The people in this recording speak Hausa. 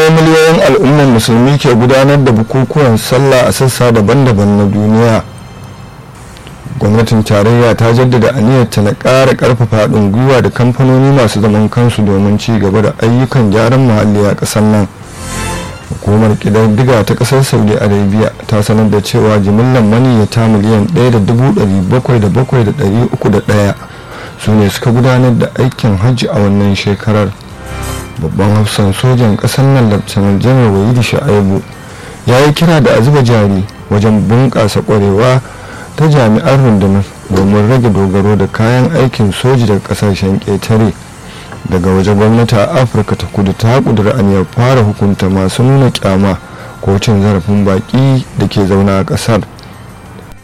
ne miliyoyin al'ummar musulmi ke gudanar da bukukuwan sallah a sassa daban-daban na duniya gwamnatin tarayya ta jaddada aniyarta na ƙara ƙarfafa haɗin gwiwa da kamfanoni masu zaman kansu domin ci gaba da ayyukan gyaran muhalli a ƙasar nan hukumar ƙididdiga ta ƙasar saudi arabia ta sanar da cewa jimillar maniyyata miliyan 1,777,301 su ne suka gudanar da aikin hajji a wannan shekarar babban hafsan sojan ƙasar nan laftanar janar wayidi sha'aibu ya yi kira da a zuba jari wajen bunƙasa ƙwarewa ta jami'an rundunar domin rage dogaro da kayan aikin soji daga kasashen ƙetare daga waje gwamnati a afirka ta kudu ta kudura aniyar fara hukunta masu nuna kyama ko cin zarafin baƙi da ke zauna a ƙasar